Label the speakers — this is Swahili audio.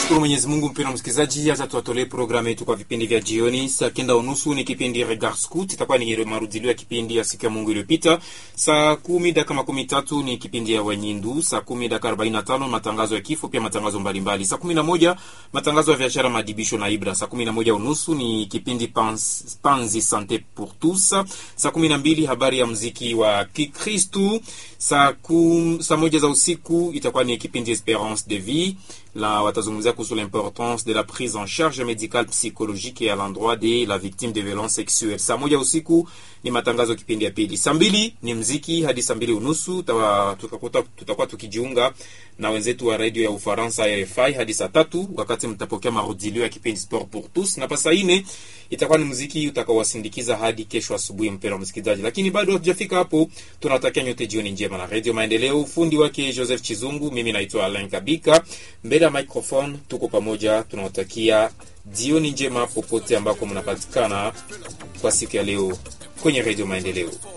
Speaker 1: Tunashukuru Mwenyezi Mungu. Mpendwa msikilizaji, acha tuwatolee programu yetu kwa vipindi vya jioni. Saa kenda unusu ni kipindi Regard Scout, itakuwa ni marudilio ya kipindi ya siku ya Mungu iliyopita. Saa kumi dakika makumi tatu ni kipindi ya Wanyindu. Saa kumi dakika arobaini na tano matangazo ya kifo, pia matangazo mbalimbali. Saa kumi na moja matangazo ya biashara, madibisho na Ibra. Saa kumi na moja unusu ni kipindi Pans, Panzi Sante pour tous. Saa kumi na mbili habari ya mziki wa Kikristu. Saa, kum, saa moja za usiku itakuwa ni kipindi Esperance de vie la watazungumzia kuhusu l'importance de la prise en charge médicale psychologique et à l'endroit de la victime de violence sexuelle. Saa moja usiku ni matangazo kipindi ya pili. Saa mbili ni mziki hadi saa mbili unusu tutakuwa tuta tukijiunga na wenzetu wa redio ya Ufaransa RFI hadi saa tatu wakati mtapokea marudilio ya kipindi Sport pour tous, na pa saa nne itakuwa ni mziki utakaowasindikiza hadi kesho asubuhi, mpendwa msikilizaji. Lakini bado hatujafika hapo, tunawatakia nyote jioni njema na redio Maendeleo. Ufundi wake Joseph Chizungu, mimi naitwa Alain Kabika, mbele ya microphone tuko pamoja, tunawatakia jioni njema popote ambako mnapatikana kwa siku ya leo kwenye redio Maendeleo.